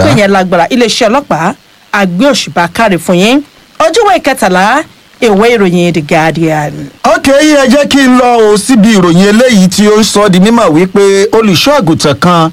pé yẹn lágbára iléeṣẹ́ ọlọ́pàá àgbé òṣùbà káre fún yín ojúwé kẹtàlá ìwé ìròyìn the guardian. ok ẹ jẹ́ kí n lọ o síbi ìròyìn eléyìí tí ó ń sọ di mímọ̀ wípé olùṣọ́ àgùntàn kan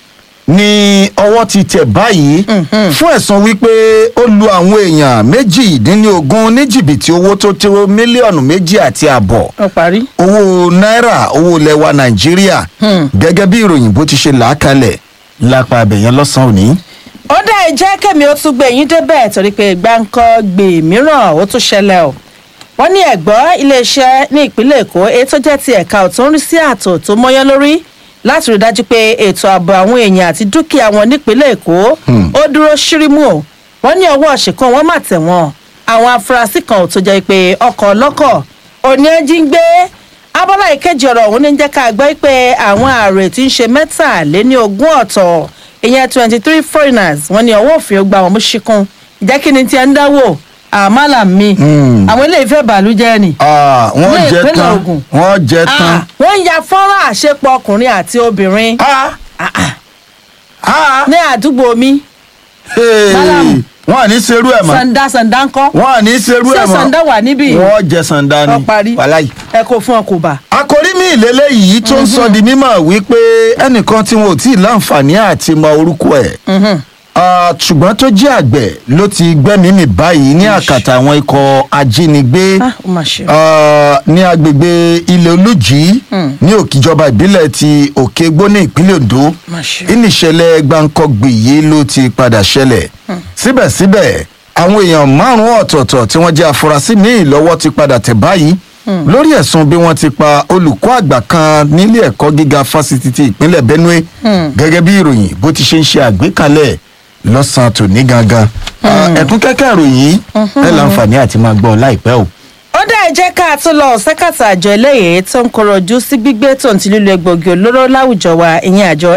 ní ọwọ́ ti tẹ̀ báyìí fún ẹ̀sùn wípé ó lu àwọn èèyàn méjìdínlógún ní jìbìtì owó tó tó mílíọ̀nù méjì àti àbọ̀ ó parí. owó náírà owó lẹwa nàìjíríà gẹ́gẹ́ bí ìròyìn bó ti ṣe là á kalẹ̀ lápá abẹ̀yẹn lọ́sàn-án òní. ó dá ẹ jẹ́ kẹ́mi ó tún gbé yín débẹ̀ torí pé gbáǹkọ́ gbè mìíràn ó tún ṣẹlẹ̀ o wọ́n ní ẹ̀gbọ́ iléeṣẹ́ ní ìpínlẹ̀ èkó èyí tó jẹ́ ti ẹ̀ka tó ń rí sí ààtò tó mọ́yán lórí láti rí dájú pé ètò ààbò àwọn èèyàn àti dúkìá wọn nípínlẹ̀ èkó ó dúró ṣírímù o wọ́n ní ọwọ́ ṣìkan wọ́n mà tẹ̀ wọ́n àwọn afurasí kan ò tó jẹ́ pé ọkọ̀ ọlọ́kọ̀ òní ẹ jí ń gbé abọ́lá ìkejì ọ̀rọ̀ òun ní jẹ́ ká gbọ́ pé àwọn ààrẹ tí ń ṣe mẹ́tàléní ogún ọ̀tọ̀ ìyẹn twenty three foreigners wọ́n ní ọwọ́ òfin ó gba àwọn mú ṣíkún ìjẹ́ kí ni tí ẹ ń dáwọ́ àmàlà mi àwọn ilé ìfẹ́ bàlújẹ́ ni Ah, wọ́n Ní jẹ ìpínlẹ̀ tán Ògùn. wọ́n jẹ tán. Ah, wọ́n ń ya fọ́nrán àṣepọ̀ ọkùnrin àti obìnrin Ah, ah, ní àdúgbò mi hey, Málàmù. wọ́n à ní serú ẹ̀ mọ́ sanda sanda ńkọ́ wọ́n à ní serú ṣé ẹ̀ mọ́ sanda wà níbí wọ́n jẹ sanda ni Ó parí. wàláyé. ẹ kò fún ọ kò bá. àkòrí mi ìlélẹ́ yìí tó ń sọ di mímọ̀ wípé ẹnìkan tí wọn ò tí ì láǹfààní àti mọ orúkọ ẹ̀ Ah, ṣùgbọ́n tó jẹ́ àgbẹ̀ ló ti gbẹ́mìí mì báyìí ní àkàtà àwọn ikọ̀ ajínigbé Ah, ó mà ṣe o. Ah, ní agbègbè ilé olùjì ní òkìjọba ìbílẹ̀ ti òkègbó ní ìpínlẹ̀ ondo Má ṣe. ìníṣẹ̀lẹ̀ gbàǹkọ̀gbì yìí ló ti padà ṣẹlẹ̀ síbẹ̀síbẹ̀ àwọn èèyàn márùn-ún ọ̀tọ̀ọ̀tọ̀ tí wọ́n jẹ́ afurasí míì lọ́wọ́ ti padà tẹ̀ báyìí lórí ẹ̀sùn bí wọ́n ti pa olùkọ́ àgbà kan nílé ẹ̀kọ́ gíga fásitì ti ìpínlẹ̀ benue gẹ́gẹ́ bí ìròyìn bó ti ṣe ń ṣe àgbékalẹ̀ lọ́sàn-án tòní gangan Ah, ẹ̀kún kẹ́kẹ́ ìròyìn ẹ̀ láǹfààní àti máa gbọ́ láìpẹ́ o. ó dá ẹ jẹ́ ká tún lọ sẹ́kàtà àjọ eléyìí tó ń kọrọ̀jú sí gbígbé tó ń ti lílo egbògi olóró láwùjọ wa ìyẹn àjọ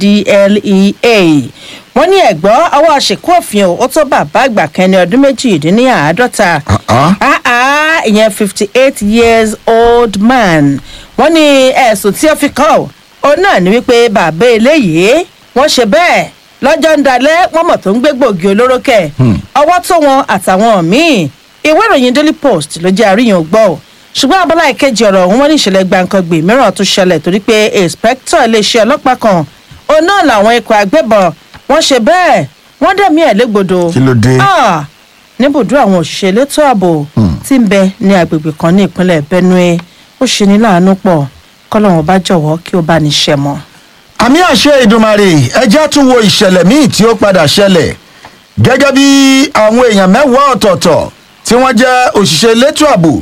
ndlea wọ́n ní ẹ̀gbọ́ ọwọ́ àṣekú òfin ó tó bàbá àgbà kẹni ọdún méjìdínláàádọ́ta Ah, ah. ah ah ìyẹn fifty eight years old man wọ́n ní ẹ̀sùn tí ó fi kàn ọ́ òun náà ní wípé bàbá eléyìí wọ́n ṣe bẹ́ẹ̀ lọ́jọ́ ń dalẹ̀ wọ́n mọ̀ tó ń gbé gbòógì olóró kẹ̀ ọwọ́ tó wọn àtàwọn míì ìwé ìròyìn daily post ló jẹ́ àríyàn gbọ́ ọ́ ṣùgbọ́n abala ìkejì ọ̀rọ̀ ọ̀hún wọ́n ní ìṣẹ̀lẹ̀ gbàǹkangbè mìíràn tún ṣẹlẹ̀ torí pé inspector iléeṣẹ́ ọlọ́pàá kan òun náà làwọn ikọ̀ agbébọn wọ́n ṣe bẹ́ẹ̀ wọ́n dẹ̀mí ẹ̀ légbodò Kí ló dé? Ah, níbùdó àwọn òṣìṣẹ́ elétò ààbò tí ń bẹ ní agbègbè kan ní ìpínlẹ̀ benue ó ṣe ní láàánú pọ̀ kọ́lọ́run bá jọ̀wọ́ kí ó bá ní ṣẹ mọ́. àmì àṣẹ ìdùmarè ẹjẹ́ tún wo ìṣẹ̀lẹ̀ míì tí ó padà ṣẹlẹ̀ gẹ́gẹ́ bí àwọn èèyàn mẹ́wàá ọ̀tọ̀ọ̀tọ̀ tí wọ́n jẹ́ òṣìṣẹ́ elétò ààbò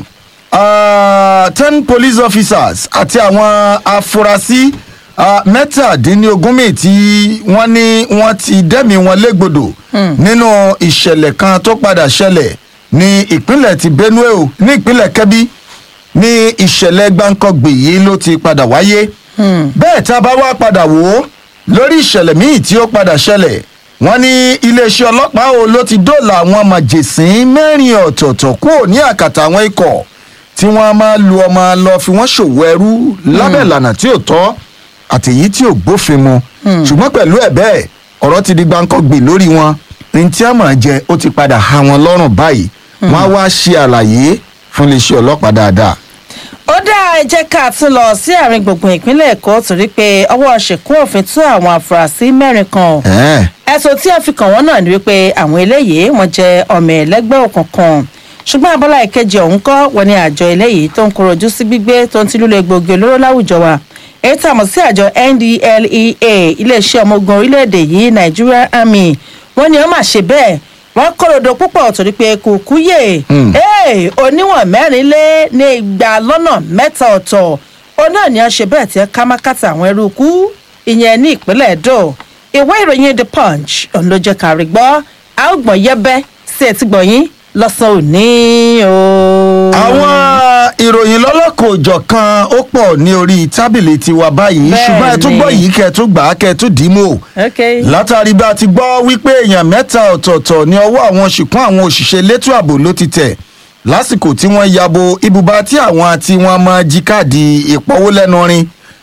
ah, ten police officers àti àwọn afurasí ah, mẹ́tàdínlógún míì tí wọ́n ní wọ́n ti dẹ́mi wọn légbodò nínú ìṣẹ̀lẹ̀ kan tó padà ṣẹlẹ̀ ní ìpínlẹ̀ ti benue o ní ìpínlẹ̀ kẹ́bí ní ìṣẹ̀lẹ̀ gbáǹkọ́gbè yìí ló ti padà wáyé bẹ́ẹ̀ tá a bá wá padà wò ó lórí ìṣẹ̀lẹ̀ míì tí ó padà ṣẹlẹ̀ wọ́n ní iléeṣẹ́ ọlọ́pàá o ló ti dóòlà àwọn màjèsín mẹ́rin ọ̀tọ̀ọ̀tọ̀ kúrò ní àkàtà àwọn ikọ̀ tí wọ́n máa lu ọmọ lọ fi wọ́n ṣòwò ẹrú lábẹ́ ìlànà tí ò tọ́ àtèyí tí ò gbófin mu ṣùgbọ́n pẹ̀lú ẹ̀ bẹ́ẹ̀ ọ̀rọ̀ ti di gbáǹkọ́gbè lórí wọn ní tí a máa jẹ ó ti padà há wọn lọ́rùn báyìí wọ́n á wá ṣe àlàyé fún iléeṣẹ́ ọlọ́pàá dáadáa. ó dá ẹ jẹ́ ká tún lọ sí àárín gbùngbùn ìpínlẹ̀ èkó torí pé ọwọ́ ṣèkún òfin tú àwọn afurasí mẹ́rin kan Ẹ̀ẹ́. ẹ̀sùn tí wọ́n fi kàn wọ́n náà ni wípé àwọn eléyìí wọ́n jẹ́ ọmọ ẹlẹ́gbẹ́ òkùnkùn ṣùgbọ́n abala ìkejì ọ̀hún kọ́ wọ́n ní àjọ eléyìí tó ń korojú sí gbígbé tó ń ti lílo egbògi olóró láwùjọ wa èyí tá a mọ̀ sí àjọ ndlea iléeṣẹ́ ọmọ ogun orílẹ̀-èdè yìí nigeria army wọ́n ní wọ́n máa ṣe bẹ́ẹ̀ wọ́n kórodo púpọ̀ torí pé kò kúyè ee oníwọ̀n mẹ́rin lé ní igba lọ́nà mẹ́ta ọ̀tọ̀ ó náà ní wọ́n ṣe bẹ́ẹ̀ tí wọ́n ká mákàtà àwọn ẹrú kú ìyẹn ní ìpínlẹ̀ edo ìwé ìròyìn the punch òun ló jẹ́ kárí gbọ́ a ó gbọ̀n yẹ́bẹ́ sí etí gbọ̀nyín lọ́sàn-án òní o. àwọn ìròyìn lọ́lọ́kọ̀ òjọ̀ kan ó pọ̀ ní orí tábìlì tiwa báyìí Bẹ́ẹ̀ ṣùgbọ́n ẹ tún ni. gbọ́ yìí kẹ́ ẹ tún gbà á kẹ́ ẹ tún dì í mú o. ok látàrí bá a ti gbọ́ wípé èèyàn mẹ́ta ọ̀tọ̀ọ̀tọ̀ ní ọwọ́ àwọn ṣìkún àwọn òṣìṣẹ́ elétò ààbò ló ti tẹ̀ lásìkò tí wọ́n yabo ibùba tí àwọn tí wọ́n máa jí káàdì ìpọ́wó lẹ́nu rin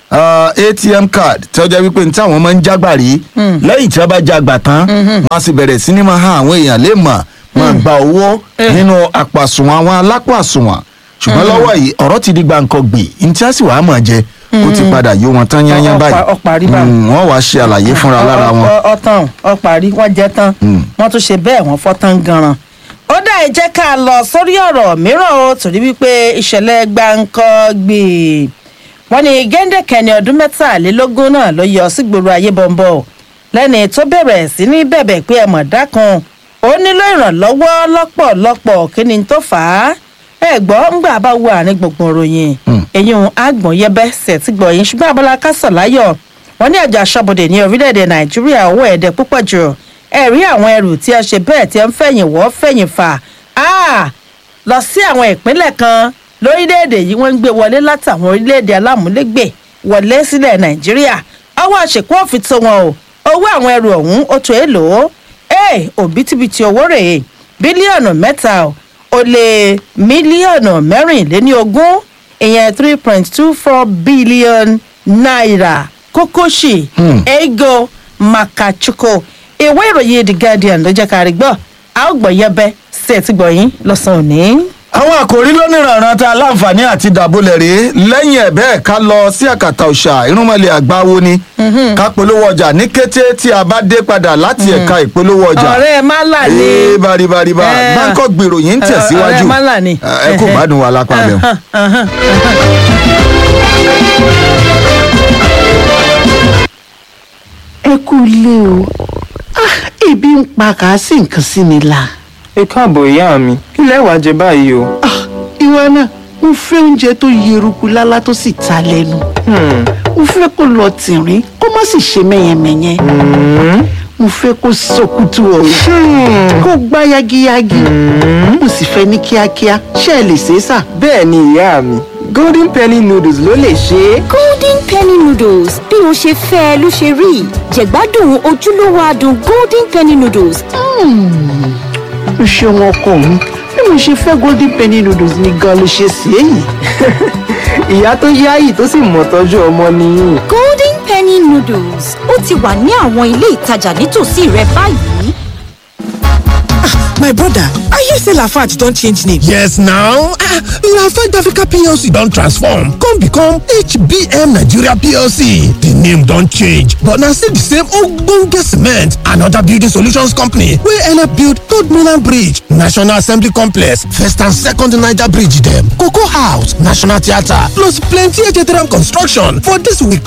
ah, atm card tí wọ́n jẹ́ wípé ní táwọn máa ń jágbà rí lẹ́yìn tí wọ́n bá jágbà tán wọ́n á sì bẹ̀rẹ̀ sí ní máa hàn àwọn èèyàn lè mọ̀ máa gba owó nínú àpàsùnwọ̀n àwọn alápò àsùnwọ̀n ṣùgbọ́n lọ́wọ́ yìí ọ̀rọ̀ ti di gbàǹkan gbè ní tí wọ́n sì wàá mọ̀ jẹ ó ti padà yó wọn tán yányán Ọ- ọ- báyìí ọ parí báyìí. Mm, wọ́n wàá ṣe àlàyé fúnra lára wọn. Ọ- ọ- ọtàn ọparí wọn jẹ tán wọn tún ṣe bẹ́ẹ̀ wọ́n fọ́ tán ganan. ó dá ẹ jẹ́ ká lọ sórí ọ̀rọ̀ mìíràn o torí wípé ìṣẹ̀lẹ̀ gbáǹkọ́ gbè wọ́n ní géńdé kẹni ọdún mẹ́tàlélógún náà ló yọ sígboro ayé bọ̀m̀bọ̀ lẹ́ni tó bẹ̀rẹ̀ sí ní bẹ̀bẹ̀ pé ẹ̀mọ̀ dákan ó nílò ìrànlọ́wọ́ lọ́pọ̀lọpọ̀ kí ni tó fà á ẹ gbọ́ ńgbà bá wà ní gbogbo ìròyìn ẹ̀yìn àgbọ̀n yẹbẹ́ sẹ̀tì gbọ̀yìn ṣùgbọ́n abala kásán láyọ̀ wọ́n ní àjọ aṣọ́bodè ní orílẹ̀-èdè nàìjíríà owó ẹ̀dẹ̀ púpọ̀ jù ẹ̀rí àwọn ẹrù tí a ṣe bẹ́ẹ̀ tí a ń fẹ̀yìn wọ́ fẹ̀yìn fà á lọ sí àwọn ìpínlẹ̀ kan lórílẹ̀-èdè yìí wọ́n ń gbé wọlé látàwọn orílẹ̀-èdè alámúlégbè wọlé sílẹ̀ nàìjíríà ọwọ́ àṣekú òfin tó wọn o owó àwọn ẹrù ọ̀hún ó tó èlò ẹ̀ òbítíbitì owó rèé bílíọ̀nù mẹ́ta o ó lé mílíọ̀nù mẹ́rìnléní ogún ìyẹn three point two four billion naira kókóṣì ego makachuko ìwé ìròyìn the guardian ló jẹ́ ká rí gbọ́ a ó gbọ́ yẹbẹ́ sí ẹ̀ tí gbọ́ yín lọ́sàn-án òní. àwọn àkòrí lónìrànràn tá a láǹfààní àti dàbọlẹ̀ rèé lẹ́yìn ẹ̀ bẹ́ẹ̀ ká lọ sí àkàtà òòṣà irúnmọ̀lẹ̀ àgbáwo ni ká polówó ọjà ní kété tí a bá dé padà láti ẹ̀ka ìpolówó ọjà ọ̀rẹ́ málà ni ee baribariba Eh. báńkọ̀ gbèrò yìí ń Eh, tẹ̀síwájú ọ̀rẹ́ málà ni. ẹ kò gbádùn wa lápá bẹ́ẹ̀. ẹ kú ilé o Ah, ebi ń pa kà á sí nǹkan sí mi la ẹ káàbọ̀ ìyá mi kí lẹ wá jẹ báyìí o. Ah, ìwọ náà mo fẹ́ oúnjẹ tó yeruku lálá tó sì ta lẹ́nu Hmm, mo fẹ́ kó lọ tìrín kó má sì ṣe mẹ́yẹmẹ́yẹ mo fẹ́ kó sọkútù ọ̀rọ̀ kó gbá yagiyagi mo sì fẹ́ ní kíákíá ṣé ẹ lè ṣe é sà. bẹ́ẹ̀ ni ìyá mi golden penny noodles ló lè ṣe é. golden penny noodles bí o ṣe fẹ́ ẹ ló ṣe rí jẹ̀gbádùn ojúlówó adùn golden penny noodles o ṣeun ọkọ mi bí mo ṣe fẹ́ golden penny noodles ni gan ló ṣe sí èyí. ìyá tó yáyì tó sì mọ̀ tọ́jú ọmọ nìyí. golden penny noodles ó ti wà ní àwọn ilé ìtajà nítòsí rẹ báyìí. My brother, I hear say Lafarge don change name. Yes now, ah, Lafarge Africa PLC don transform come become HBM Nigeria PLC. The name don change but na still the same ogbonge cement and other building solutions company wey help build Third Mainland Bridge, National Assembly Complex, First and Second Niger Bridge dem, Cocoa House, National Theatre plus plenty Ejeteram construction for dis we